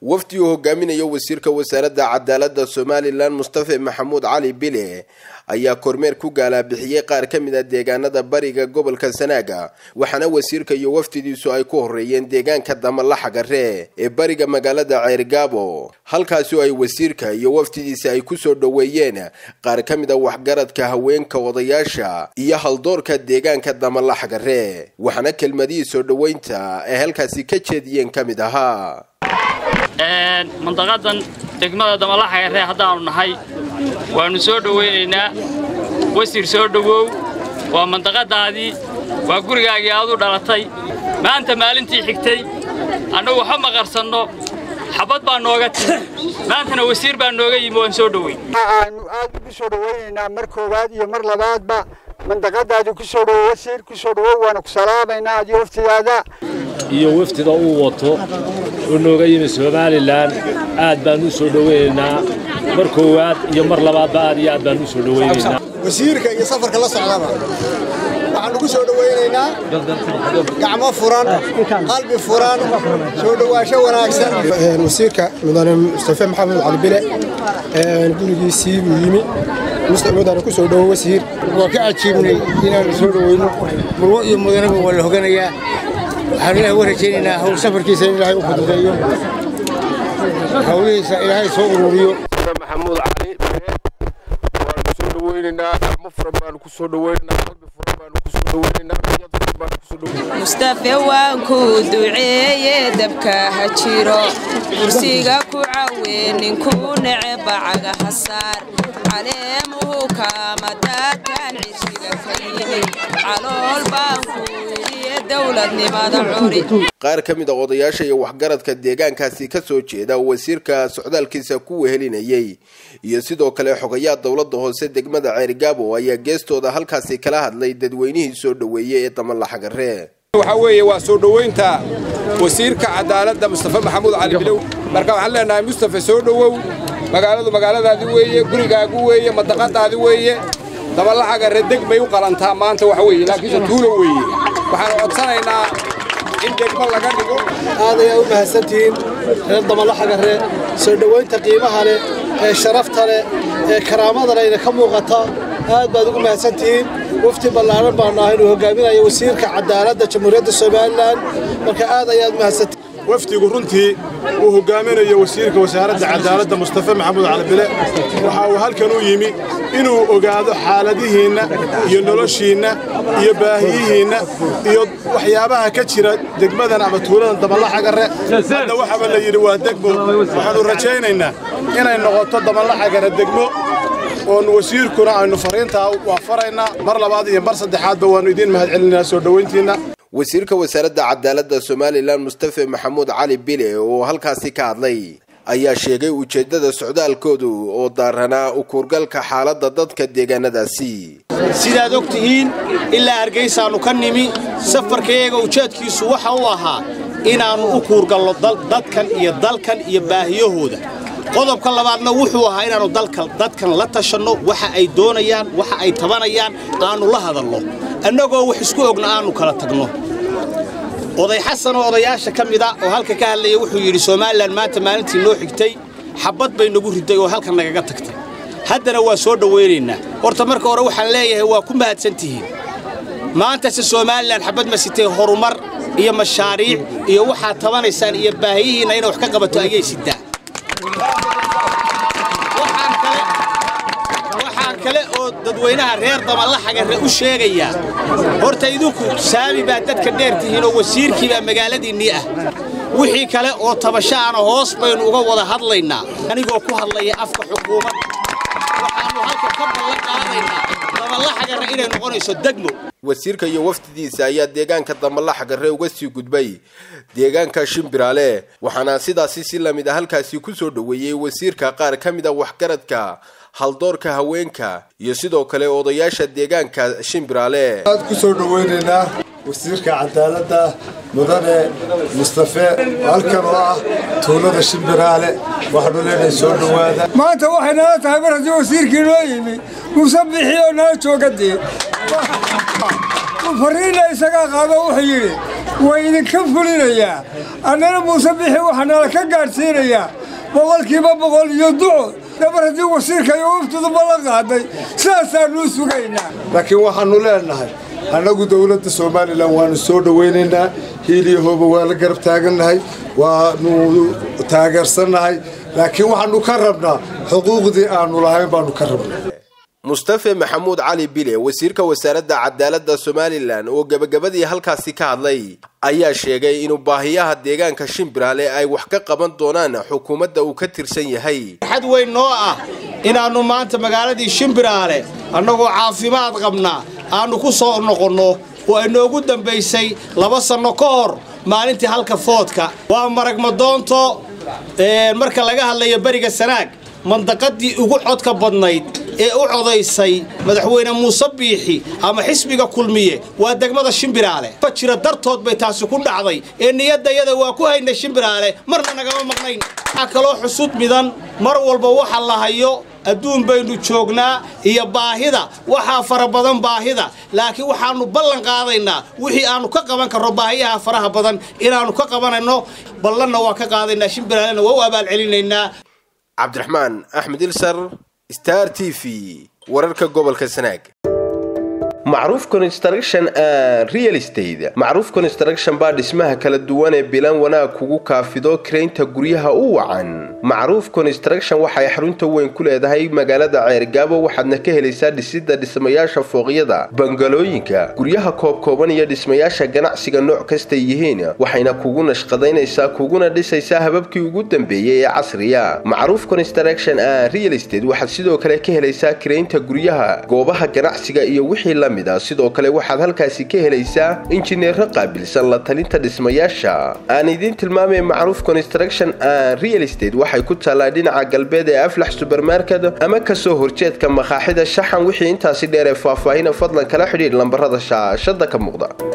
wafdi uu hogaaminayo wasiirka wasaaradda cadaaladda somalilan mustafe maxamuud cali bile ayaa kormeer ku gaalabixiyey qaar ka mid a deegaanada bariga gobolka sanaaga waxaana wasiirka iyo wafdidiisu ay ku horeeyeen deegaanka damalaxagare ee bariga magaalada ceergaabo halkaasi oo ay wasiirka iyo wafdidiisa ay kusoo dhoweeyeen qaar ka mid a waxgaradka haweenka odayaasha iyo haldoorka deegaanka damalaxagare waxaana kelmadihii soo dhoweynta ay halkaasi ka jeediyeen ka mid ahaa mandaqadan degmada damalaxagare haddaannu nahay waannu soo dhowaynaynaa wasiir soo dhowow waa mandaqadaadii waa gurigaagii aad u dhalatay maanta maalintii xigtay annagu waxba maqarsanno xabad baa nooga timi maantana wasiir baa nooga yimi waan soo dhoweyn waxaannu aad ugu soo dhowaynaynaa mar koowaad iyo mar labaadba mandaqadaadi ku soo dhowow wasiir ku soo dhowow waana ku salaamaynaa adiyo waftidaada iyo wafdida uu wato oo nooga yimi somalilan aad baan u soo dhowaynaynaa mar koowaad iyo mar labaadba aad iyo aad baan u soo dhowaynaynaa wasiirka iyo safarka la socdaba waxaan ugu soo dhowaynaynaa gacmo furan qalbi furan soo dhowaansho wanaagsan wasiirka mudane mustafe maxamed cali bile gurigiisii buu yimi mudane ku soo dhowo wasiir waa ka cajiibnay inaanu soo dhowayno murwo iyo mudanaba waa la hoganayaa waxaan ilahay uga rajaynaynaa hawl safarkiisa in ilaahay u fududeeyo hawlihiisa ilaahay soo ururiyo maxamuud cali waanu soo dhowaynaynaa gacmo furan baanu ku soo dhowaynaynaa qalbi furan baanu ku soo dhowaynaynaa niyad furan baanu ku soo dhowaynaynaa mustafe waan ku duceeye dabka ha jiro kursiga ku cawe ninkuu neceba cagaha saar caleemuhu kaama daataan cishiga ka yimi calool baan ku idiye dowladnimada curi qaar ka mid a odayaasha iyo waxgaradka deegaankaasi ka soo jeeda oo wasiirka socdaalkiisa ku wehelinayay iyo sidoo kale xogayaa dowladda hoose degmada ceerigaabo ayaa geestooda halkaasi kala hadlay dadweynihii soo dhoweeyey ee damalaxagare waxaa weeye waa soo dhowaynta wasiirka cadaaladda mustafe maxamuud cali bilow marka waxaan leenahay mustafe soo dhowow magaaladu magaaladaadi weeye gurigaagu weeye madaqadaadi weeye damalaxagare deg bay u qalantaa maanta waxa weeye laakiinse tuulo weeye waxaan codsanaynaa in degmo laga dhigo aad ayaa u mahadsantihiin reer damalaxagare soo dhowaynta qiimaha leh ee sharafta leh ee karaamada lehna ka muuqata aad baad ugu mahadsantihiin wafti ballaaran baanu ahay inuu hogaaminayo wasiirka cadaaladda jamhuuriyadda somalilan marka aad ayaad mahadsantihiin wafdigu runtii uu hogaaminayo wasiirka wasaaradda cadaaladda mustafe maxamuud calibile waxa uu halkan u yimi inuu ogaado xaaladihiinna iyo noloshiinna iyo baahiyihiinna iyo waxyaabaha ka jira degmadan ama tuuladan damalaxagare hadda waxaba la yidhi waa degmo waxaannu rajaynaynaa inay noqoto damalaxagare degmo oon wasiirkuna aynu fariintaa waa faraynaa mar labaad iyo mar saddexaadba waannu idiin mahadcelinaynaa soo dhowayntiinna wasiirka wasaaradda cadaaladda somalilan mustafe maxamuud cali bile oo halkaasi ka hadlay ayaa sheegay ujeeddada socdaalkoodu oo daaranaa u kuurgalka xaaladda dadka deegaanadaasi sidaad og tihiin ilaa hargaysaannu ka nimi safarkayaga ujeedkiisu waxa u ahaa inaannu u kuurgallo dadkan iyo dalkan iyo baahiyahooda qodobka labaadna wuxuu ahaa inaannu dadkan la tashanno waxa ay doonayaan waxa ay tabanayaan aannu la hadalno annagoo wax isku ogna aannu kala tagno oday xasan oo odayaasha ka mida oo halka ka hadlaya wuxuu yidhi somalilan maanta maalintii noo xigtay xabbad bay nagu riday oo halkan nagaga tagtay haddana waa soo dhowaynaynaa horta marka hore waxaan leeyahay waa ku mahadsan tihiin maantase somalilan xabbad ma sitay horumar iyo mashaariic iyo waxaad tabanaysaan iyo baahiyihiinna inay wax ka qabato ayay sidaa waxaan kale oo dadweynaha reer damalaxagare u sheegayaa horta idinku saami baa dadka dheer tihiin oo wasiirkii baa magaaladiinnii ah wixii kale oo tabashaana hoos baynu uga wada hadlaynaa anigoo ku hadlaya afka xukuumad waxaannu halka ka ballan qaadaynaa damalaxagare inay noqonayso degmo wasiirka iyo wafdidiisa ayaa deegaanka damalaxagare uga sii gudbay deegaanka shimbiraale waxaana sidaasi si lamid a halkaasi ku soo dhoweeyey wasiirka qaar ka mid a waxgaradka haldoorka haweenka iyo sidoo kale odayaasha deegaanka shimbiraale aad ku soo dhowaynaynaa wasiirka cadaaladda mudane mustafe halkan oo ah tuulada shimbiraale waxaanu leenahay soo dhowaada maanta waxay nala tahay mar haddii wasiirkii noo yimi muuse bixiyoo nala jooga dee fariinna isagaa qaado wuxuu yidhi way idinka fulinayaa annana muuse bixi waxaa nala ka gaadhsiinayaa boqolkiiba boqol iyo duco dabar haddii wasiirka iyo waftuduba la qaaday sidaasaanuu sugaynaa laakiin waxaannu leennahay annagu dowladda somalilan waannu soo dhowaynaynaa hiiliyo hooba waa la garab taagannahay waannu taageersannahay laakiin waxaannu ka rabnaa xuquuqdii aannu lahayn baannu ka rabnaa mustafe maxamuud cali bile wasiirka wasaaradda cadaaladda somalilan oo gebagabadii halkaasi ka hadlay ayaa sheegay inuu baahiyaha deegaanka shimbiraale ay wax ka qaban doonaan xukuumadda uu ka tirsan yahay xad weyn noo ah inaannu maanta magaaladii shimbiraale annagoo caafimaad qabnaa aannu ku soo noqonno oo ay noogu dambaysay laba sanno ka hor maalintii halka foodka waa maragmadoonto marka laga hadlayo beriga sanaag mandaqadii ugu codka badnayd ee u codaysay madaxweyne muuse biixi ama xisbiga kulmiye waa degmada shimbiraale fa jira dartood bay taasi ku dhacday ee niyaddayada waa ku haynay shimbiraale marna nagama maqnayn waxaa kaloo xusud midan mar walba waxa la hayo adduun baynu joognaa iyo baahida waxaa fara badan baahida laakiin waxaannu ballan qaadaynaa wixii aannu ka qaban karno baahiyaha faraha badan inaannu ka qabanayno ballanna waa ka qaadaynaa shimbiraalena waa u abaalcelinaynaa cabdiraxmaan axmed ilsar star t v wararka gobolka sanaag macruuf construction and real estate macruuf construction baa dhismaha kala duwan ee bilan wanaag kugu kaafido karaynta guryaha u wacan macruuf construction waxay xarunta weyn ku leedahay magaalada ceergaabo waxaadna ka helaysaa dhisidda dhismayaasha fooqyada bangalooyinka guryaha koobkooban iyo dhismayaasha ganacsiga nooc kastay yihiin waxayna kugu nashqadaynaysaa kuguna dhisaysaa hababkii ugu dambeeyey ee casriya macruuf construction and real estate waxaad sidoo kale ka helaysaa karaynta guryaha goobaha ganacsiga iyo wixii la sidoo kale waxaad halkaasi ka helaysaa injineero qaabilsan la talinta dhismayaasha aan idiin tilmaamay macruuf construction and real estate waxay ku taallaa dhinaca galbeed ee aflax subermarket ama kasoo horjeedka makaaxida shaxan wixii intaasi dheer ee faahfaahina fadlan kala xidhiidh lambarada shaashada ka muuqda